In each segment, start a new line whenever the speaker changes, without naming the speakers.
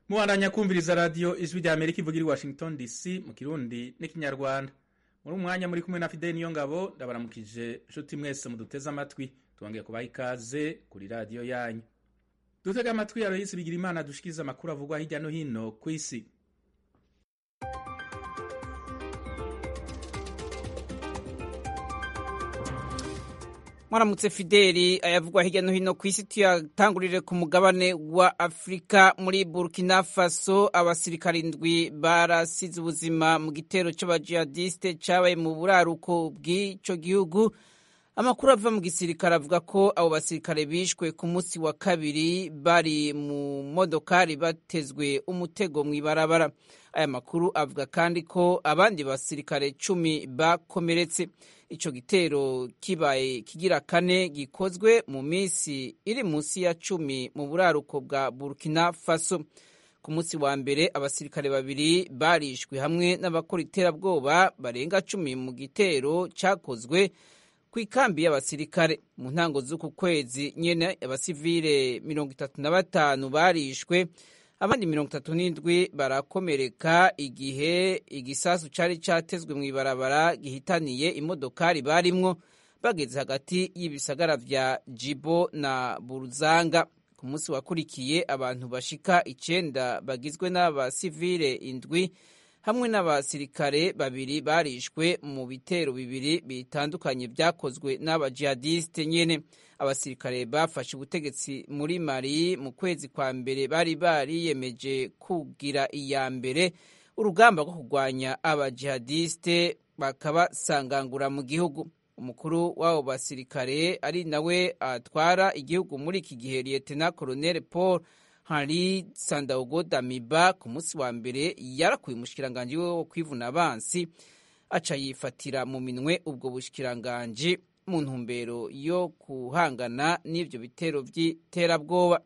mubandanya kumviriza radiyo ijwi rya amerika ivugira i washington dc mu kirundi n'ikinyarwanda muri umwanya muri kumwe na fideli niyo ngabo ndabaramukije inshuti mwese muduteze amatwi tubongeye kubaha ikaze kuri radiyo yanyu dutega amatwi aroyisi bigira imana dushikiriza amakuru avugwa hirya no hino ku isi
mwaramutse fideli ayavugwa hirya no hino ku isi tuyatangurire ku mugabane wa afurika muri burkina faso abasirikare indwi barasize ubuzima mu gitero c'abajihadiste cabaye mu buraruko bw'ico gihugu amakuru ava mu gisirikare avuga ko abo basirikare bishwe ku munsi wa kabiri bari mu modokari batezwe umutego mw'ibarabara aya makuru avuga kandi ko abandi basirikare cumi bakomeretse ico gitero kibaye kigira kane gikozwe mu minsi iri munsi ya cumi mu buraruko bwa burkina faso ku munsi wa mbere abasirikare babiri barishwe hamwe n'abakora iterabwoba barenga cumi mu gitero cakozwe ku ikambi y'abasirikare mu ntango z'uku kwezi nyene abasivile mirongo itatu na batanu barishwe abandi mirongo itatu n'indwi barakomereka igihe igisasu cari catezwe mw'ibarabara gihitaniye imodokari barimwo bageze hagati y'ibisagara vya jibo na buruzanga ku munsi wakurikiye abantu bashika icenda bagizwe n'abasivile indwi hamwe n'abasirikare babiri barishwe mu bitero bibiri bitandukanye vyakozwe n'abajihadiste nyene abasirikare bafashe ubutegetsi muri mali mu kwezi kwa mbere bari bariyemeje kugira iya mbere urugamba rwo kurwanya abajihadiste bakabasangangura mu gihugu umukuru w'abo basirikare ari nawe atwara igihugu muri iki gihe lieutenant colonel paul henri sandaogo damiba ku munsi wa mbere yarakuye umushikiranganji we wo kwivuna abansi aca yifatira mu minwe ubwo bushikiranganji mu ntumbero yo guhangana n'ivyo bitero vy'iterabwoba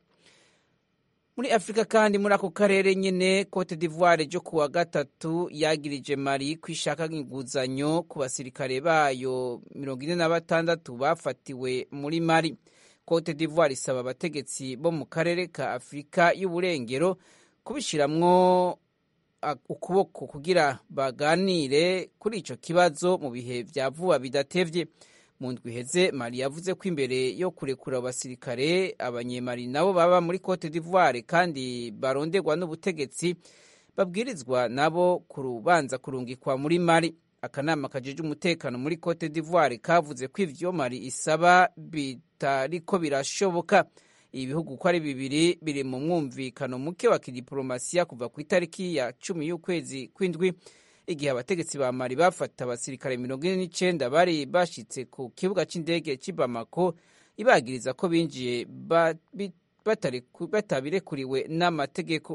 muri afurika kandi muri ako karere nyene cote d'ivoire ryo kuwa gatatu yagirije mali ko ishaka inguzanyo ku basirikare bayo mirongo ine na batandatu bafatiwe muri mali cote d'ivoire isaba abategetsi bo mu karere ka afurika y'uburengero kubishiramwo ukuboko kugira baganire kuri ico kibazo mu bihe vya vuba bidatevye mu ndwi iheze mali yavuze ko imbere yo kurekura abasirikare abanyemali nabo baba muri cote d'ivoire kandi baronderwa n'ubutegetsi babwirizwa nabo kurubanza kurungikwa muri mali akanama kajeje umutekano muri cote d'ivoire kavuze ko ivyo mali isaba bitariko birashoboka ibi bihugu uko ari bibiri biri mu mwumvikano muke wa kidiplomasiya kuva ku itariki ya cumi y'ukwezi kw'indwi igihe abategetsi ba mali bafata abasirikare mirongo ine n'icenda bari bashitse ku kibuga c'indege c'i bamako ibagiriza ko binjiye batabirekuriwe n'amategeko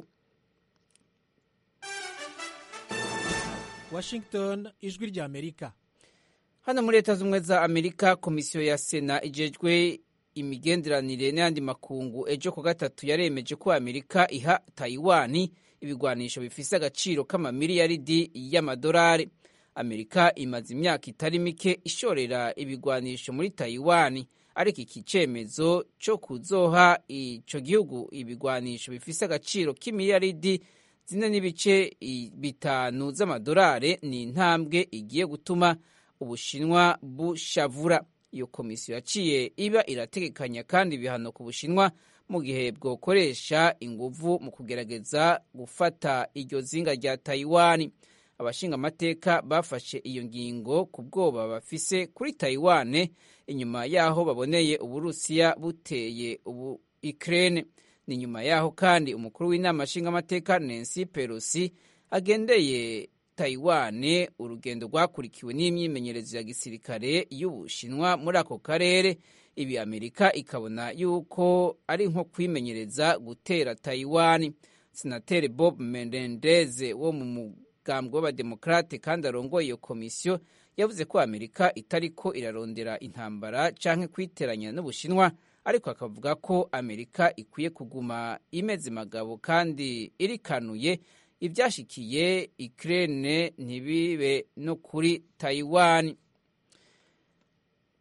washington ijwi rya amerika
hano muri leta z'ubumwe za amerika komisiyo ya sena ijejwe imigenderanire n'ayandi makungu ejo ku gatatu yaremeje ko amerika iha tayiwani ibigwanisho bifise agaciro k'amamiliyaridi y'amadolari amerika imaze imyaka itari mike ishorera ibigwanisho muri tayiwani ariko iki cemezo co kuzoha ico gihugu ibigwanisho bifise agaciro k'imiliyaridi zine n'ibice bitanu z'amadolari ni intambwe igiye gutuma ubushinwa bushavura iyo komisiyo yaciye iba irategekanya kandi ibihano ku bushinwa mu gihe bwokoresha inguvu mu kugerageza gufata iryo zinga rya tayiwani abashinga amateka bafashe iyo ngingo ku bwoba bafise kuri tayiwane inyuma y'aho baboneye uburusiya buteye ubu ikirere ni nyuma y'aho kandi umukuru w'inama nshingamateka nancy pelosi agendeye tayiwane urugendo rwakurikiwe n'imyimenyerezo ya gisirikare y'ubushinwa muri ako karere ibi amerika ikabona yuko ari nko kwimenyereza gutera tayiwani senateri bob menendeze wo mu mugambwe w'abademokrate kandi arongoye iyo komisiyo yavuze ko amerika itariko irarondera intambara canke kwiteranya n'ubushinwa ariko akavuga ko amerika ikwiye kuguma imeze magabo kandi irikanuye ibyashikiye ikirere ntibibe no kuri tayiwani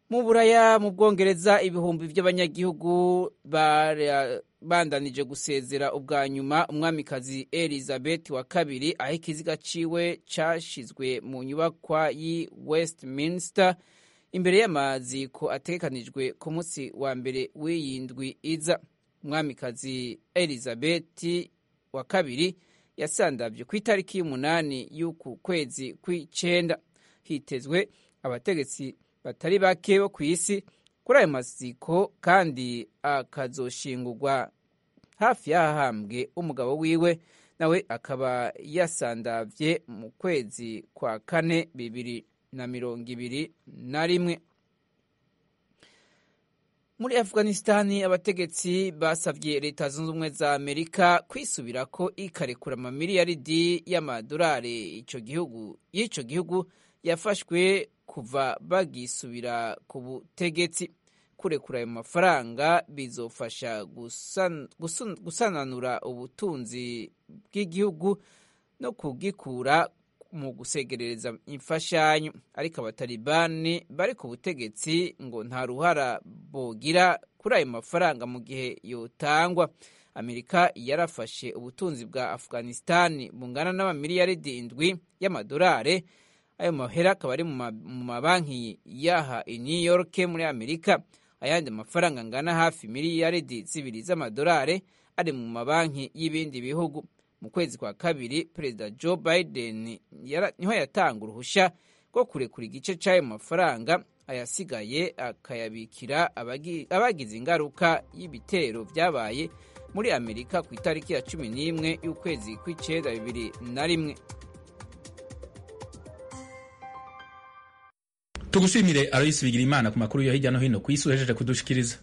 mu buraya mu bwongereza ibihumbi by'abanyagihugu bandanije gusezera ubwa nyuma umwamikazi elizabeth wa kabiri aho ikiziga ciwe cashizwe mu nyubakwa y'i westminster imbere y'amaziko ategekanijwe ku munsi wa mbere w'iyindwi iza umwamikazi elizabeth wa kabiri yasandavye ku itariki y'umunani y'uku kwezi kw'icenda hitezwe abategetsi batari bake bo ku isi kuri ayo maziko kandi akazoshingurwa hafi y'ahahambwe umugabo wiwe nawe akaba yasandavye mu kwezi kwa kane bibiri na mirongo ibiri na rimwe muri afghanistani abategetsi basavye leta zunze ubumwe za amerika kwisubirako ikarekura amamiliyaridi y'amadolari ico gihugu y'ico gihugu yafashwe kuva bagisubira ku butegetsi kurekura ayo mafaranga bizofasha gusan, gusun, gusananura ubutunzi bw'igihugu no kugikura mu gusegerereza imfashanyo ariko abatalibani bari ku butegetsi ngo nta ruhara bogira kuri ayo mafaranga mu gihe yotangwa amerika yarafashe ubutunzi bwa afghanistani bungana n'amamiliyaridi indwi y'amadolari ayo mahera akaba ari mu mabanki yaha i new york muri amerika ayandi mafaranga angana hafi miliyaridi zibiri z'amadolari ari mu mabanki y'ibindi bihugu mu kwezi kwa kabiri perezida joe biden niho yatanga uruhushya rwo kurekura igice cy'ayo mafaranga ayasigaye akayabikira abagize ingaruka y'ibitero byabaye muri amerika ku itariki ya cumi n'imwe y'ukwezi kw'icyenda bibiri na rimwe
tugushimire aloyisi bigira imana ku makuru yo hirya no hino ku isi uhejeje kudushikiriza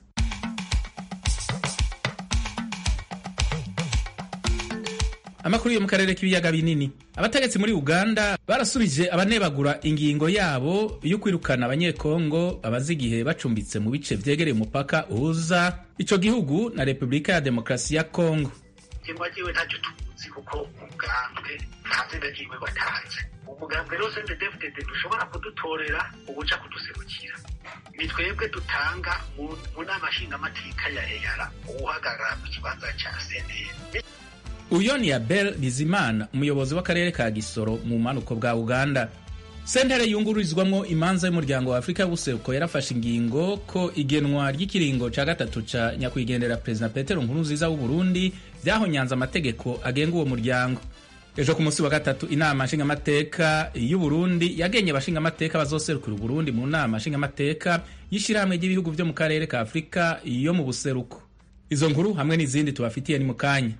amakuru yo mu karere k'ibiyaga binini abategetsi muri uganda barasubije abanebagura ingingo yabo yo kwirukana abanyekongo bamaze igihe bacumbitse mu bice vyegereye umupaka uhuza ico gihugu na repubulika ya demokarasi ya kongo
jemwe jewe ntacyo tuzi kuko umugambwe nta zina ryiwe watanze umugambwe rero sende defudede dushobora kudutorera ubuca kuduserukira ni twebwe dutanga mu nama nshingamateka ya eyara uwuhagarara mu kibanza ca seneri
uyo ni abel bizimana umuyobozi w'akarere ka gisoro mu bumanuko bwa uganda sentere yungururizwamo imanza y'umuryango wa afurika y'ubuseruko yarafashe ingingo ko igenwa ry'ikiringo ca gatatu ca nyakwigendera perezida petero nkurunziza w'uburundi vyahonyanze amategeko agenga uwo muryango ejo ku munsi wa gatatu inama nshingamateka y'uburundi yagenye abashingamateka bazoserukira uburundi mu nama nshingamateka y'ishirahamwe ry'ibihugu vyo mu karere ka afurika yo mu buseruko izo nkuru hamwe n'izindi tubafitiye ni mu kanya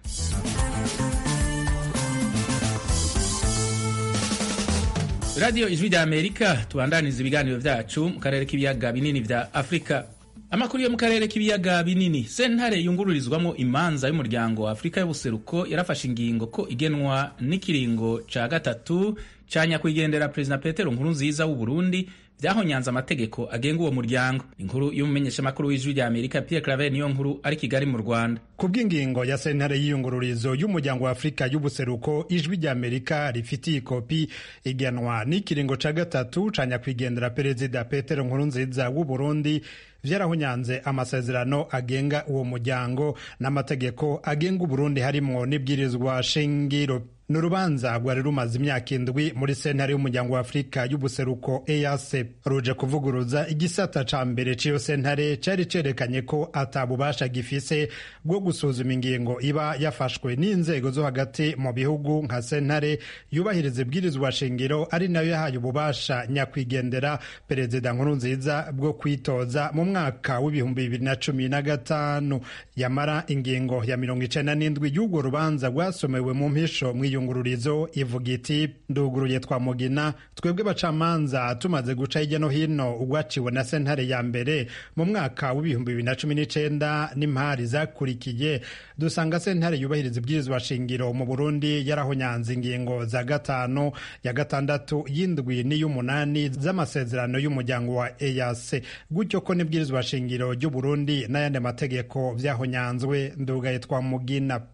radiyo ijwi rya amerika tubandaniza ibiganiro vyacu mu karere k'ibiyaga binini vya afurika amakuru yo mu karere k'ibiyaga binini sentare yungururizwamo imanza y'umuryango wa afurika y'ubuseruko yarafashe ingingo ko igenwa n'ikiringo ca gatatu ca nyakwigendera perezida petero nkurunziza w'uburundi vyahonyanze amategeko agenga uwo muryango inkuru y'umumenyeshamakuru w'ijwi rya amerika pierre claver niyo nkuru ari kigali mu rwanda
ku bw'ingingo ya sentare y'iyungururizo y'umuryango wa afurika y'ubuseruko ijwi rya amerika rifitiye ikopi igenwa n'ikiringo ca gatatu ca nyakwigendera perezida petero nkurunziza w'uburundi vyarahonyanze amasezerano agenga uwo muryango n'amategeko agenga uburundi harimwo n'ibwirizwa shingiro ni urubanza rwari rumaze imyaka indwi muri sentare y'umuryango wa afurika y'ubuseruko ease ruje kuvuguruza igisata ca mbere c'iyo sentare cari cerekanye ko atabubasha gifise bwo gusuzuma ingingo iba yafashwe n'inzego zo hagati mu bihugu nka sentare yubahiriza ibwirizwa shingiro ari nayo yahaye ububasha nyakwigendera perezida nkurunziza bwo kwitoza mu mwaka w'ibihumbi bibiri na cumi na gatanu yamara ingingo ya mirongo icenda n'indwi y'urwo rubanza rwasomewe mu mpisho mw'iyungururizo ivuga iti nduguruye twa mugina twebwe bacamanza tumaze guca hirya no hino ugwaciwe na sentare ya mbere mu mwaka w'ibihumbi bibiri na cumi n'icenda n'impari zakurikiye dusanga sentare yubahiriza ibwirizwa shingiro mu burundi yarahonyanze ingingo za gatanu ya gatandatu y'indwi n'iy'umunani z'amasezerano y'umuryango wa ease gutyo ko n'ibwirizwa shingiro ry'uburundi n'ayandi mategeko vyahonyanzwe ndugaye twa mugina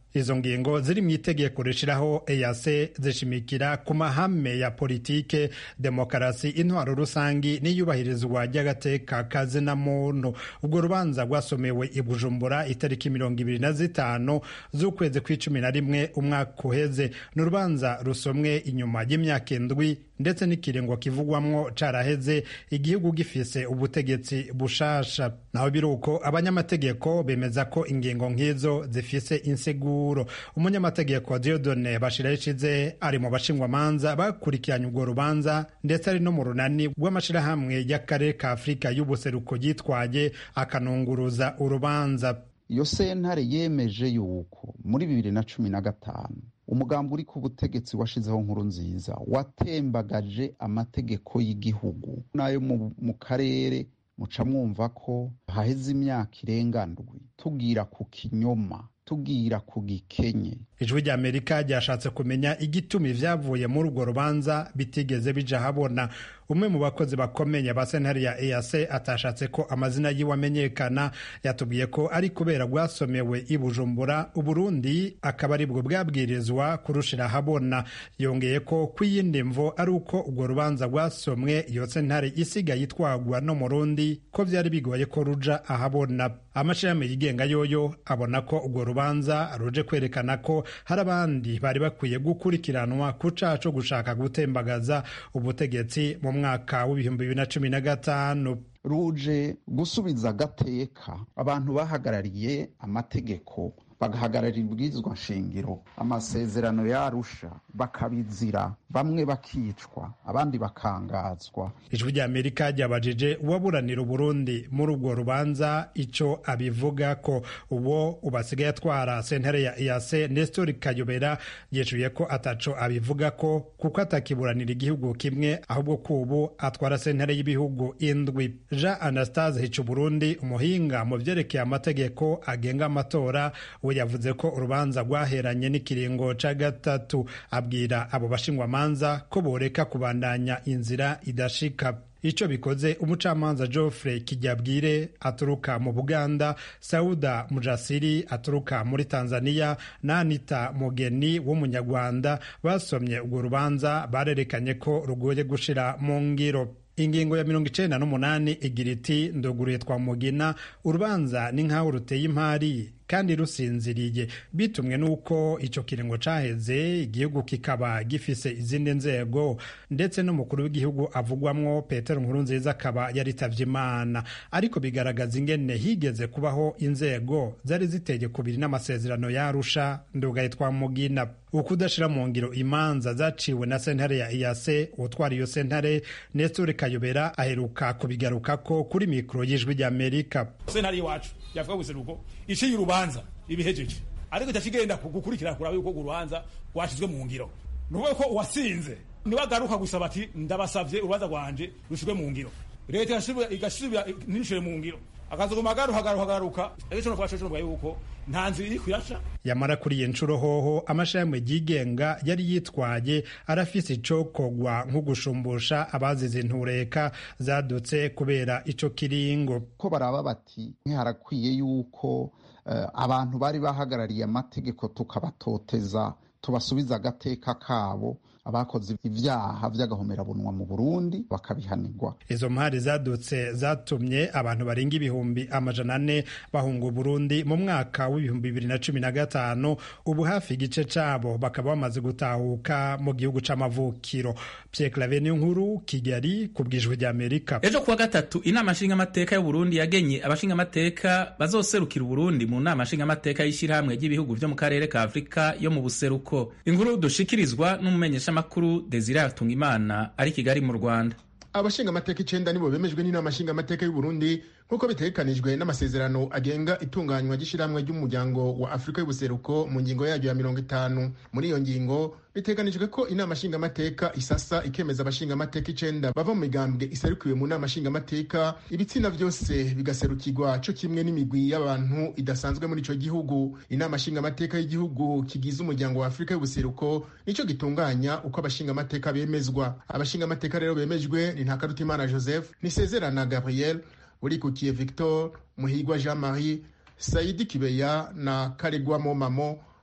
izo ngingo ziri mu itegeko rishiraho EAC zishimikira ku mahame ya politike demokarasi intwaro rusangi n'iyubahirizwa ry'agateka kazina muntu ubwo rubanza rwasomewe i Bujumbura itariki mirongo ibiri na zitanu z'ukwezi kw'icumi na rimwe umwaka uheze ni urubanza rusomwe inyuma y'imyaka indwi ndetse n'ikiringo kivugwamwo caraheze igihugu gifise ubutegetsi bushasha naho biruko abanyamategeko bemeza ko ingingo nk'izo zifise inseguro umunyamategeko Diodone Bashira Ishize ari mu bashingwamanza bakurikiranye urwo rubanza ndetse ari no mu runani rw'amashirahamwe y'akarere ka Afurika y'ubuseruko yitwaye akanunguruza urubanza
iyo sentare yemeje yuko muri bibiri na cumi na gatanu umugambi uri ku butegetsi washizeho nkuru nziza watembagaje amategeko y'igihugu n'ayo mu karere muca mwumva ko haheze imyaka irenga ndwi tubwira ku kinyoma tubwira ku gikenye
ijwi rya amerika ryashatse kumenya igituma ibyavuye muri urwo rubanza bitigeze bija habona umwe mu bakozi bakomeye ba sentare ya EAC atashatse ko amazina yiwe amenyekana yatubwiye ko ari kubera rwasomewe i Bujumbura Uburundi akaba aribwo bwabwirizwa kurushira habona yongeye ko kw'iyindi mvo ari uko urwo rubanza rwasomwe iyo sentare isigaye itwagwa no mu Rundi ko vyari bigoye ko ruja ahabona amashirahamwe yigenga yoyo abona ko urwo rubanza ruje kwerekana ko hari abandi bari bakwiye gukurikiranwa ku caha co gushaka gutembagaza ubutegetsi mu mwaka w'ibihumbi bibiri na cumi na gatanu
ruje gusubiza agateka abantu bahagarariye amategeko bagahagararira ibwirizwa nshingiro amasezerano yarusha bakabizira bamwe bakicwa abandi bakangazwa
ijwi rya amerika ryabajije uwaburanira uburundi muri urwo rubanza ico abivuga ko uwo ubasigaye atwara sentare ya EAC Nestor Kayobera yeshuye ko ataco abivuga ko kuko atakiburanira igihugu kimwe ahubwo kubu atwara sentare y'ibihugu indwi Jean Anastase Hicu Burundi umuhinga mu vyerekeye amategeko agenga amatora we yavuze ko urubanza rwaheranye n'ikiringo ca gatatu abwira abo bashingwamanza ko boreka kubandanya inzira idashika ico bikoze umucamanza Geoffrey Kijyabwire aturuka mu Buganda Sauda Mujasiri aturuka muri Tanzania na Anita Mugeni w'umunyarwanda basomye urwo rubanza barerekanye ko rugoye gushira mu ngiro ingingo ya mirongo icenda n'umunani igira iti ndoguruye twa mugina urubanza ni nk'aho ruteye impari kandi rusinziriye bitumwe n'uko ico kiringo caheze igihugu kikaba gifise izindi nzego ndetse n'umukuru w'igihugu avugwamwo petero nkurunziza akaba yaritavye imana ariko bigaragaza ingene higeze kubaho inzego zari ziteye kubiri n'amasezerano yarusha ndugaye twa mugina ukudashira mu ngiro imanza zaciwe na sentare ya EAC utwara iyo sentare Nestor Kayobera aheruka kubigarukako kuri mikro y'ijwi ry'Amerika
sentare iwacu yavuga guseruko iciye urubanza ibihejeje ariko itashigenda gukurikira kuraba yuko urubanza rwashizwe mu ngiro nuvuga ko uwasinze niwe agaruka gusaba ati ndabasavye urubanza rwanje rushizwe mu ngiro leta igasubira ntishire mu ngiro akazoguma agaruka agaruka agaruka ejo no kwashobora yuko nta nzira iri kuyaca
yamara kuri iyi nshuro hoho amashirahamwe yigenga yari yitwaye arafise icokogwa nko gushumbusha abazize intureka zadutse kubera ico kiringo
ko baraba bati harakwiye yuko uh, abantu bari bahagarariye amategeko tukabatoteza tubasubiza agateka kabo abakoze ibyaha by'agahomerabunwa mu Burundi bakabihanirwa
izo mpari zadutse zatumye abantu barenga ibihumbi amajana ane bahunga Burundi mu mwaka w'ibihumbi bibiri na cumi na gatanu ubu hafi igice cabo bakaba bamaze gutahuka mu gihugu c'amavukiro Pierre Claver nkuru Kigali ku bwijwi rya Amerika
ejo kuwa gatatu inama nshingamateka y'u Burundi yagenye abashingamateka bazoserukira Burundi mu nama nshingamateka y'ishyirahamwe ry'ibihugu vyo mu karere ka Afurika yo mu buseruko inkuru dushikirizwa n'umumenyesha makuru Desire Hatungimana ari Kigali mu Rwanda
abashinga amateka icenda nibo bemejwe n'inama nshinga amateka y'u Burundi nk'uko bitegekanijwe n'amasezerano agenga itunganywa ry'ishyirahamwe ry'umuryango wa Afurika y'ubuseruko mu ngingo yaryo ya mirongo itanu muri iyo ngingo biteganijwe ko inama nshingamateka isasa ikemeza abashingamateka icenda bava mu migambwe iserukiwe mu nama nshingamateka ibitsina vyose bigaserukirwa co kimwe n'imigwi y'abantu idasanzwe muri ico gihugu inama nshingamateka y'igihugu kigize umuryango wa Afurika y'ubuseruko nico gitunganya uko abashingamateka bemezwa abashingamateka rero bemejwe ni Ntakarutimana Joseph Nisezerana Gabriel Urikukiye Victor Muhigwa Jean Marie Saidi Kibeya na Karegwa Momamo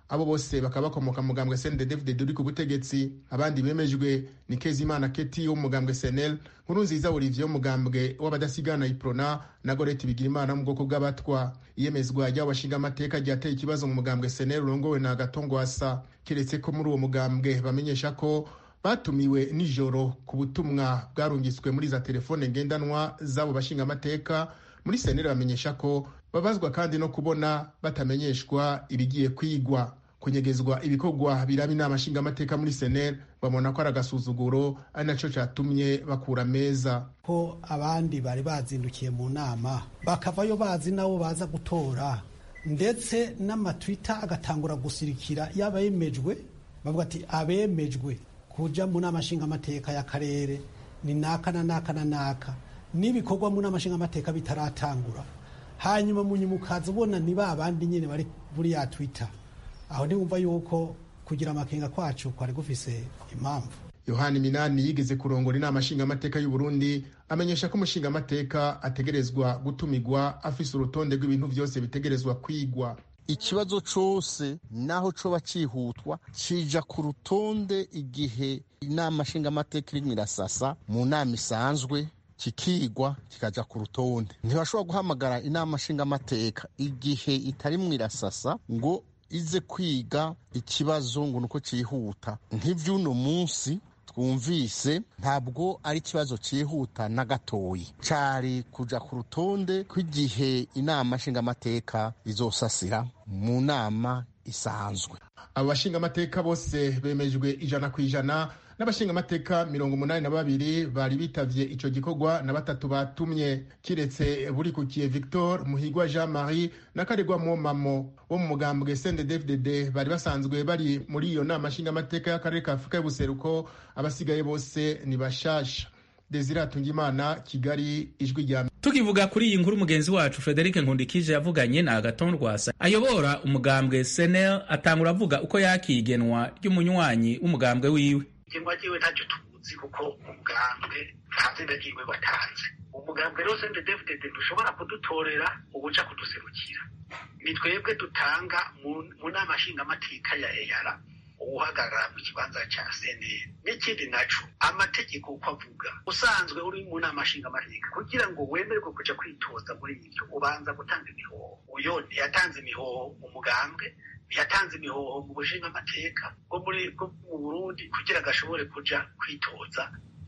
abo bose bakaba bakomoka mu mugambwe CNDD-FDD uri ku butegetsi abandi bemejwe ni Kezimana Keti wo mu mugambwe SNL Nkurunziza Olivier wo mu mugambwe w'abadasigana Iprona na Goreti Bigirimana mu bwoko bw'abatwa iyemezwa ry'abo bashinga amateka ryateye ikibazo mu mugambwe SNL urongowe na Gatongwasa keretse ko muri uwo mugambwe bamenyesha ko batumiwe nijoro ku butumwa bwarungitswe muri za telefone ngendanwa z'abo bashinga amateka muri senere bamenyesha ko babazwa kandi no kubona batamenyeshwa ibigiye kwigwa kunyegezwa ibikorwa biraba inama nshingamateka muri senere babona ko ari agasuzuguro ari nacyo cyatumye bakura meza
ko abandi bari bazindukiye mu nama bakavayo bazi nabo baza gutora ndetse n'amatwita agatangura gusirikira y'abemejwe bavuga ati abemejwe kuja mu nama nshingamateka y'akarere ni naka na naka na naka n'ibikorwa mu nama nshingamateka bitaratangura hanyuma munyuma ukaza ubona ni ba bandi nyine bari muri ya twita aho ntiwumva yuko kugira amakenga kwacu kwari gufise impamvu
yohani minani yigeze kurongora inama nshingamateka y'u Burundi amenyesha ko umushingamateka ategerezwa gutumigwa afise urutonde rw'ibintu byose bitegerezwa kwigwa
ikibazo cose naho coba cihutwa cija ku rutonde igihe inama nshingamateka irimwo irasasa mu nama isanzwe kikigwa kikaja ku rutonde ntibashobora guhamagara inama nshingamateka igihe itarimwo irasasa ngo ize kwiga ikibazo ngo nuko cihuta nk'ivy'uno munsi twumvise ntabwo ari ikibazo cyihuta na gatoyi cari kuja ku rutonde kw'igihe inama nshingamateka izosasira mu nama isanzwe
abo bashingamateka bose bemejwe ijana ku ijana n'abashingamateka mirongo umunani na babiri bari bitavye ico gikorwa na batatu batumye kiretse burikukiye victor muhigwa jean marie na karegwa momamo wo mu mugambwe cnddfdd bari basanzwe bari muri iyo nama nshingamateka y'akarere ka afurika y'ubuseruko abasigaye bose ni bashasha desire atungimana kigali ijwi rya
tukivuga kuri iyi nkuru mugenzi wacu frederic nkundikije yavuganye na agaton rwasa ayobora umugambwe senel atangura avuga uko yakigenwa ry'umunywanyi w'umugambwe wiwe
igenwa ryiwe ntacyo tuzi kuko umugambwe nta zina ryiwe watanze umugambwe rero cnddfdd ntushobora kudutorera ubuca kuduserukira ni twebwe dutanga mu nama nshingamateka ya eyara uhagarara mu kibanza cya seneri n'ikindi naco amategeko uko avuga usanzwe uri mu nama nshingamateka kugira ngo wemererwe kuja kwitoza muri ibyo ubanza gutanga imihoho uyo ntiyatanze imihoho mu mugambwe ntiyatanze imihoho mu bushingamateka bwo muri bwo mu burundi kugira ngo ashobore kuja kwitoza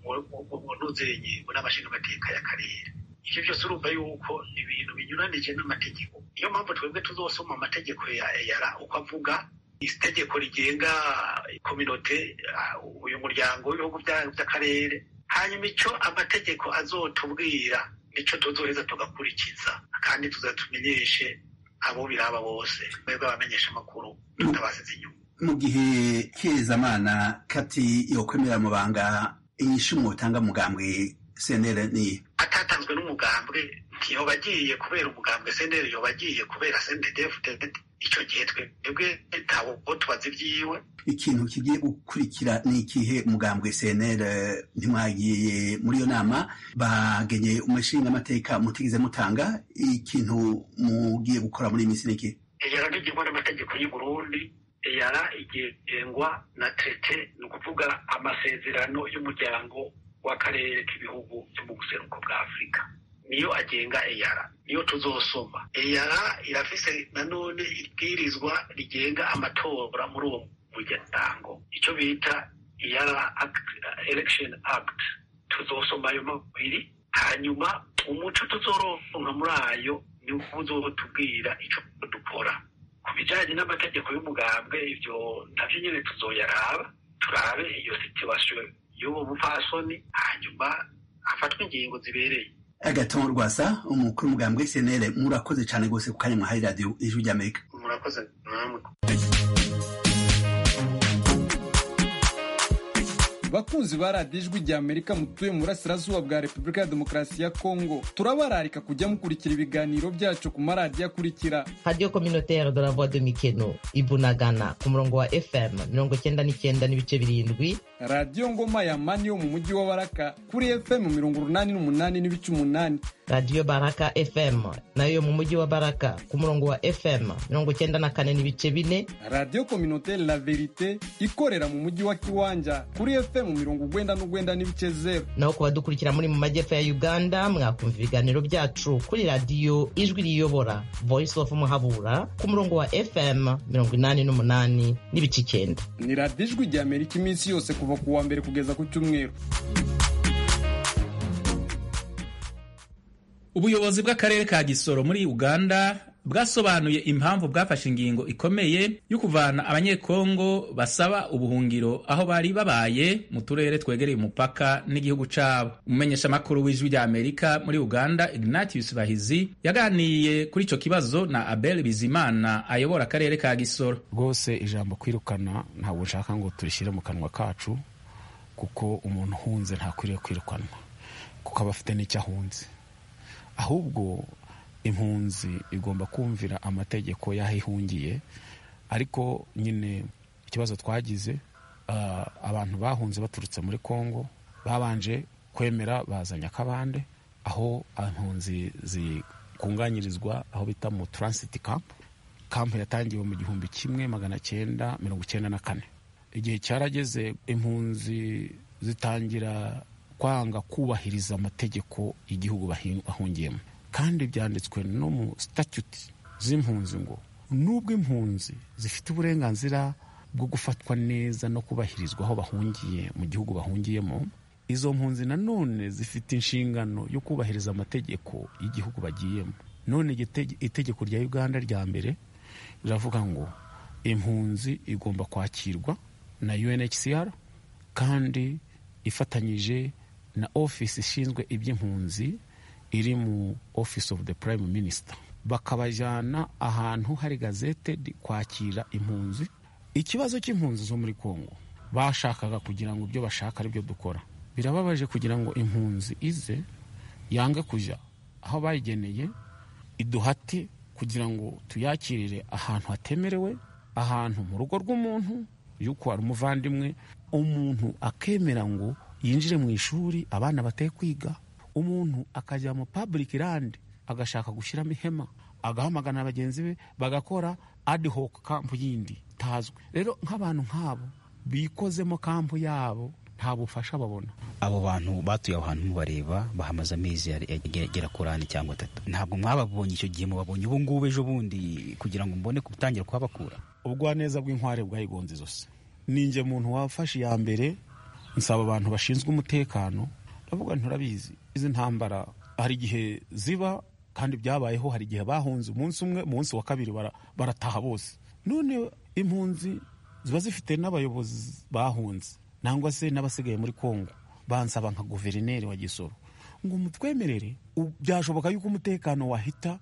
mu ntuzenye mu nama nshingamateka y'akarere ivyo byose urumva yuko ibintu binyuranije n'amategeko niyo mpamvu twebwe tuzosoma amategeko ya eyara uko avuga itegeko rigenga kominote uyu muryango w'ibihugu by'akarere hanyuma icyo amategeko azotubwira nicyo tuzoheza tugakurikiza kandi tuzatumenyeshe abo biraba bose mwebwe abamenyesha amakuru tutabasize inyuma
mu gihe kezamana kati yokwemera amabanga inyishu mwotanga mugambwe senere ni
atatanzwe n'umugambwe ntiyoba agiye kubera umugambwe senere yoba agiye kubera sendedefudede icyo gihe twebwe ntawo tubaza ibyiwe
ikintu kigiye gukurikira ni ikihe umugambwe cnr ntimwagiye muri iyo nama bagenye umushinga amateka mutigeze mutanga ikintu mugiye gukora muri iyi minsi niki
eyara ntigengwa n'amategeko y'u burundi eyara igengwa na trete ni ukuvuga amasezerano y'umuryango w'akarere k'ibihugu byo mu buseruko bwa afurika niyo agenga eyara niyo tuzosoma eyara irafise nanone ibwirizwa rigenga amatora muri uwo muryango icyo bita eyara election act tuzosoma ayo mabiri hanyuma umuco tuzoronka muri ayo niwo uzotubwira icyo dukora ku bijyanye n'amategeko y'umugambwe ibyo nabyo nyine tuzoyaraba turabe iyo situwasiyo y'uwo mupfasoni hanyuma hafatwe ingingo zibereye
agaton rwasa umukuru w'umugambwe cnr murakoze cyane rwose ku kanya mwahaye radiyo ijwi ry'amerika
murakoze namwe
bakunzi ba radiyo ijwi rya amerika mutuye mu burasirazuba bwa repubulika ya demokarasi ya kongo turabararika kujya mukurikira ibiganiro byacu ku maradiyo akurikira
radiyo communautaire de la voix de mikeno ibunagana ku murongo wa fm mirongo cyenda n'icyenda n'ibice birindwi
radiyo ngoma ya mani yo mu mujyi wa baraka kuri fm mirongo urunani n'umunani n'ibice umunani
radiyo baraka fm nayo yo mu mujyi wa baraka ku murongo wa fm mirongo cyenda na kane n'ibice bine
radiyo kominoteri la verite ikorera mu mujyi wa kiwanja kuri fm mirongo ugwenda n'ugwenda n'ibice zeru
naho ku badukurikira muri mu majyepfo ya uganda mwakumva ibiganiro byacu kuri radiyo ijwi riyobora voice of muhabura ku murongo wa fm mirongo inani n'umunani n'ibice icyenda
ni radiyo ijwi rya amerika iminsi yose kuva ku wa mbere kugeza ku cyumweru
ubuyobozi bw'akarere ka gisoro muri uganda bwasobanuye impamvu bwafashe ingingo ikomeye yo kuvana abanyekongo basaba ubuhungiro aho bari babaye mu turere twegereye umupaka n'igihugu cyabo umumenyeshamakuru w'ijwi rya amerika muri uganda ignatius bahizi yaganiye kuri icyo kibazo na abel bizimana ayobora akarere ka gisoro
rwose ijambo kwirukana ntabwo nshaka ngo turishyire mu kanwa kacu kuko umuntu uhunze ntakwiriye kwirukanwa kuko aba afite n'icyo ahunze ahubwo impunzi igomba kumvira amategeko y'aho ihungiye ariko nyine ikibazo twagize abantu bahunze baturutse muri congo babanje kwemera bazanye akabande aho impunzi zikunganyirizwa aho bita mu taransiti kampu kampu yatangiwe mu gihumbi kimwe magana cyenda mirongo icyenda na kane igihe cyarageze impunzi zitangira kwanga kubahiriza amategeko y'igihugu bahungiyemo kandi byanditswe no mu statute z'impunzi ngo nubwo impunzi zifite uburenganzira bwo gufatwa neza no kubahirizwa aho bahungiye mu gihugu bahungiyemo izo mpunzi nanone zifite inshingano yo kubahiriza amategeko y'igihugu bagiyemo none itegeko rya uganda rya mbere riravuga ngo impunzi igomba kwakirwa na unhcr kandi ifatanyije na ofisi ishinzwe iby'impunzi iri mu office of the prime minister bakabajyana ahantu hari gazete kwakira impunzi ikibazo cy'impunzi zo muri congo bashakaga kugira ngo ibyo bashaka aribyo dukora birababaje kugira ngo impunzi ize yange kujya aho bayigeneye iduhate kugira ngo tuyakirire ahantu hatemerewe ahantu mu rugo rw'umuntu yuko hari umuvandimwe umuntu akemera ngo yinjire mu ishuri abana bateye kwiga umuntu akajya mu public land agashaka gushyiramo ihema agahamagana bagenzi be bagakora ad hoc kampu yindi itazwi rero nk'abantu nk'abo bikozemo kampu yabo nta bufasha babona
abo bantu batuye aho hantu mubareba bahamaze amezi agera kuri ane cyangwa atatu ntabwo mwababonye icyo gihe mubabonye ubu ngubu ejo bundi kugira ngo mbone gutangira kuhabakura
ubugwaneza bw'inkware bwayigonze izosi ninjye muntu wafashe iya mbere nsaba abantu bashinzwe umutekano ndavuga nturabizi izi ntambara hari igihe ziba kandi byabayeho hari igihe bahunze umunsi umwe umunsi wa kabiri barataha bose none impunzi ziba zifite n'abayobozi bahunze nangwa se n'abasigaye muri kongo bansaba nka guverineri wa gisoro ngo mutwemerere byashoboka yuko umutekano wahita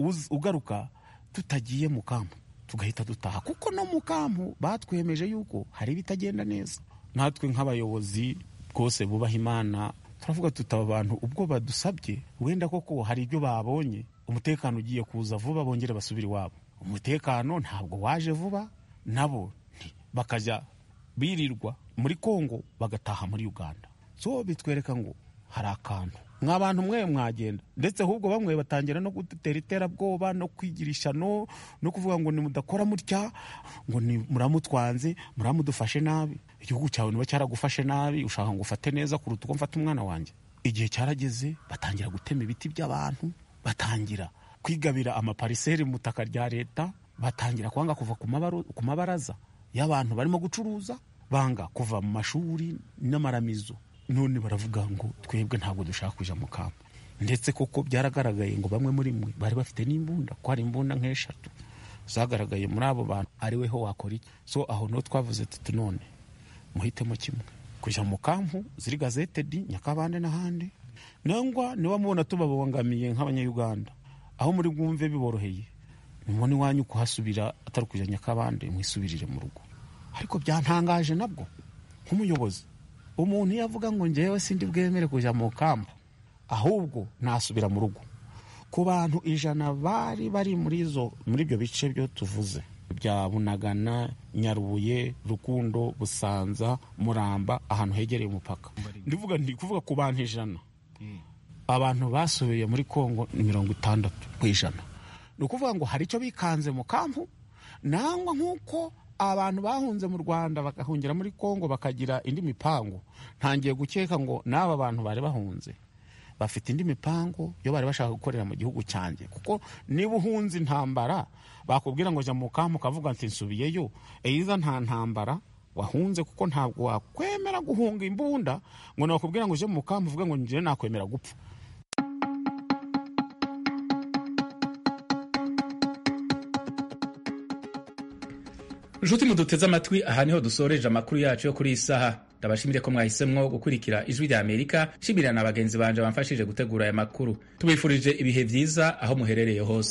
ugaruka tutagiye mu kampu tugahita dutaha kuko no mu kampu batwemeje yuko hari ibitagenda neza natwe nk'abayobozi rwose bubaha imana turavuga tutaba abantu ubwo badusabye wenda koko hari ibyo babonye umutekano ugiye kuza vuba bongere basubire iwabo umutekano ntabwo waje vuba nabo bakajya birirwa muri kongo bagataha muri uganda so bitwereka ngo hari akantu mwa bantu mwe mwagenda ndetse ahubwo bamwe batangira no gutera iterabwoba no kwigirisha no no kuvuga ngo nimudakora mutya ngo ni muramutwanze muramudufashe nabi igihugu cyawe niba cyaragufashe nabi ushaka ngo ufate neza kuruta uko mfata umwana wanjye igihe cyarageze batangira gutema ibiti by'abantu batangira kwigabira amapariseri mu butaka rya leta batangira kwanga kuva ku mabaraza y'abantu barimo gucuruza banga kuva mu mashuri n'amaramizo none baravuga ngo twebwe ntabwo dushaka kujya mu kampu ndetse koko byaragaragaye ngo bamwe muri mwe bari bafite n'imbunda ko hari imbunda nk'eshatu zagaragaye muri abo bantu ariwe ho wakora iki so aho niho twavuze tuti none muhitemo kimwe kujya mu kampu ziri gazetedi nyakabande n'ahandi nangwa niba mubona tubabangamiye nk'abanyayuganda aho muri bwumve biboroheye mubona iwanyu kuhasubira atari kujya nyakabande mwisubirire mu rugo ariko byantangaje nabwo nk'umuyobozi umuntu iyo avuga ngo ngewe sindi bwemere kujya mu kampu ahubwo nasubira mu rugo ku bantu ijana bari bari muri izo muri ibyo bice byo tuvuze bya bunagana nyarubuye rukundo busanza muramba ahantu hegereye umupaka ndivuga ndi kuvuga ku bantu ijana abantu basubiye muri kongo ni mirongo itandatu ku ijana ni ukuvuga ngo hari icyo bikanze mu kampu nangwa nk'uko abantu bahunze mu rwanda bagahungira muri kongo bakagira indi mipango ntangiye gukeka ngo n'aba bantu bari bahunze bafite indi mipango yo bari bashaka gukorera mu gihugu cyanjye kuko niba uhunze intambara bakubwira ngo jya mu kampu ukavuga ati nsubiyeyo eyiza nta ntambara wahunze kuko ntabwo wakwemera guhunga imbunda ngo nakubwira ngo ujye mu kampu uvuge ngo njyewe nakwemera gupfa
nshuti muduteze amatwi aha niho dusoreje amakuru yacu yo kuri iyi saha ndabashimire ko mwahisemwo gukurikira ijwi rya amerika nshimira na bagenzi banje bamfashije gutegura aya makuru tubifurije ibihe byiza aho muherereye hose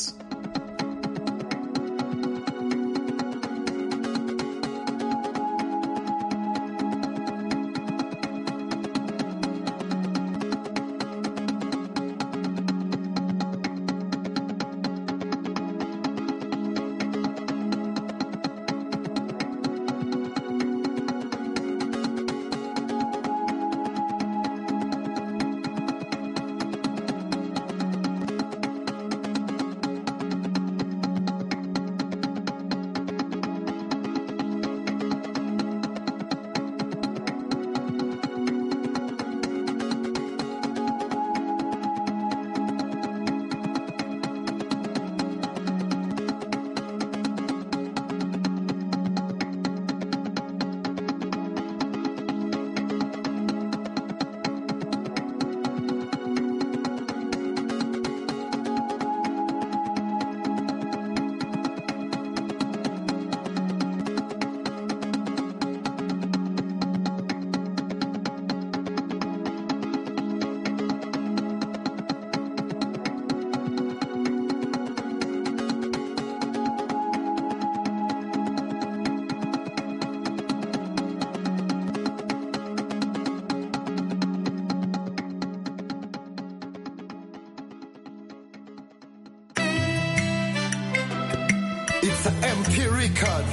It's an MP record.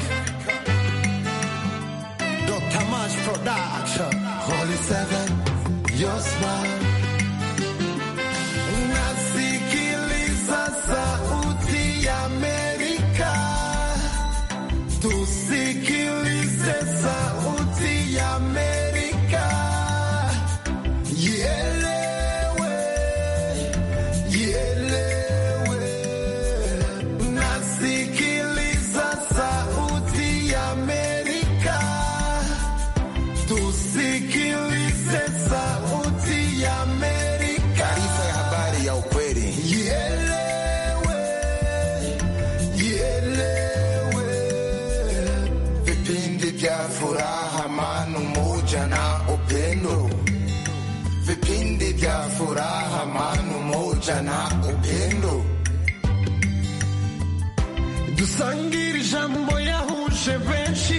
Dr. Mash Production. Holy Seven, your smile. Nasikiliza sauti ya Amerika. Tusikilize sauti ya Amerika. Ielewe, ielewe. Nasikiliza sauti ya Amerika. Tusikilize sauti ya Amerika. Taarifa ya habari ya ukweli. Ielewe, ielewe. Vipindi vya furaha, amani, umoja na upendo. Vipindi vya furaha, amani, umoja na upendo. dusangire ijambo yahuje benshi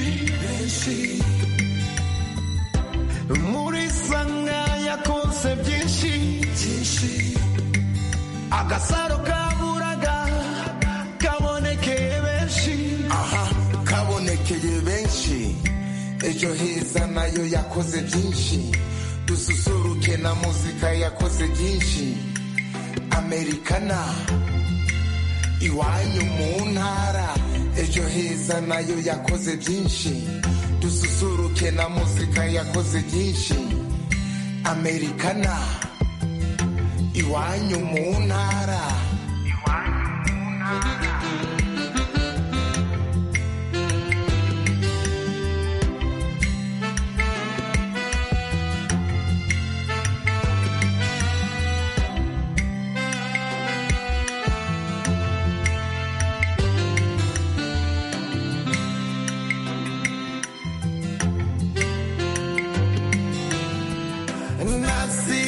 muri sanga yakoze byinshi agasaro kaburaga kabonekeye benshi aha kabonekeye benshi ejo heza nayo yakoze byinshi dususuruke na muzika yakoze byinshi amerikana iwanyu mu ntara ejo heza nayo yakoze byinshi dususuruke na muzika yakoze byinshi amerikana iwanyu mu ntara Nasi